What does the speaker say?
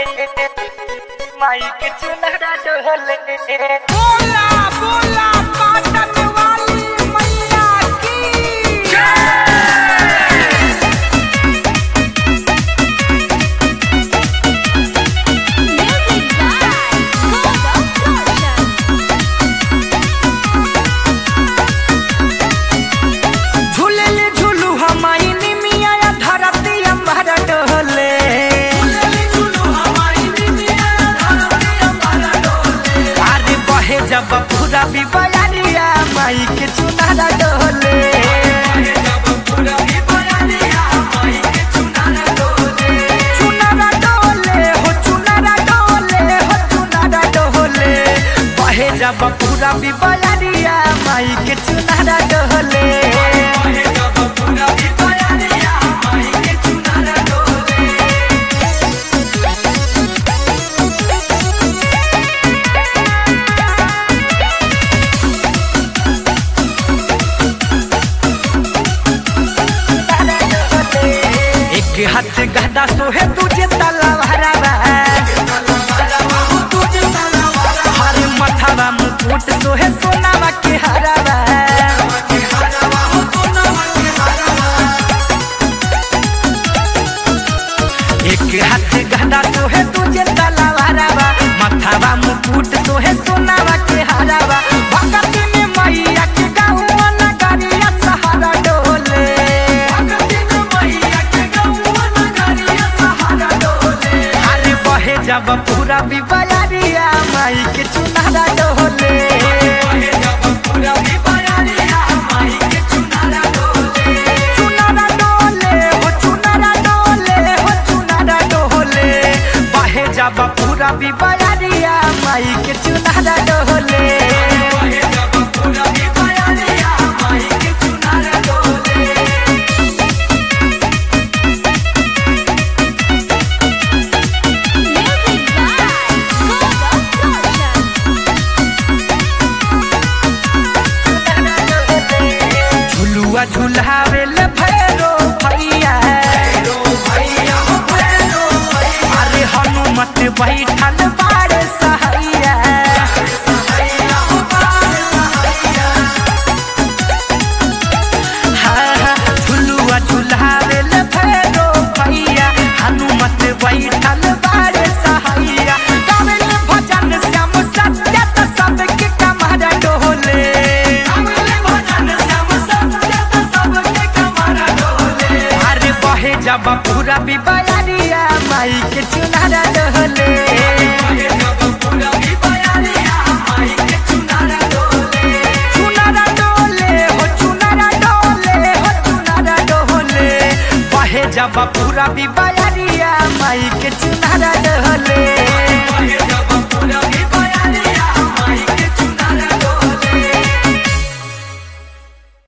Mic चुनरा डोले बोला बोला पाटन वाली मैया की Music by Gogo Production. झूले झूलू हमारी निमिया या धरती अंबर डोले अरे बहे जब पूरा भी बयानिया माई के चुनारा डोले चुनारा डोले हो चुनारा डोले हो चुनारा डोले बहे जब पूरा भी बयानिया माई के चुनारा डोले एक हाथ गदा सोहे तुझे तलवारा हरे मथावा मुकुट सोहे सोनावा के हरावा एक हाथ गदा सोहे तुझे तलवारा मथावा मुकुट सोहे सोनावा के हरावा भगत में मैया के गाँव नगरिया सहारा डोले अरे बहे जब पूरा बिबयारिया माई के चुनारा डोले चुनारा डोले हो चुनारा डोले हो चुनारा डोले बहे जब पूरा बिबयारिया माई के चुनारा डोले Music by Gogo Production. झुलुआ झुलावे ले भैरो भैया अरे हनुमत बैठल बारे सहैया हाँ, हाँ, झुलुआ झुलावे ले भैरो भैया हनुमत बैठल बारे सहैया गावेल भजन श्याम सत्य त सबके कमर डोले अरे बहे जब पूरा बिबयारिया माई के चुनारा डोले चुनारा डोले हो चुनारा डोले हो चुनारा डोले बहे जब पूरा बिबयारिया माई के चुनारा डोले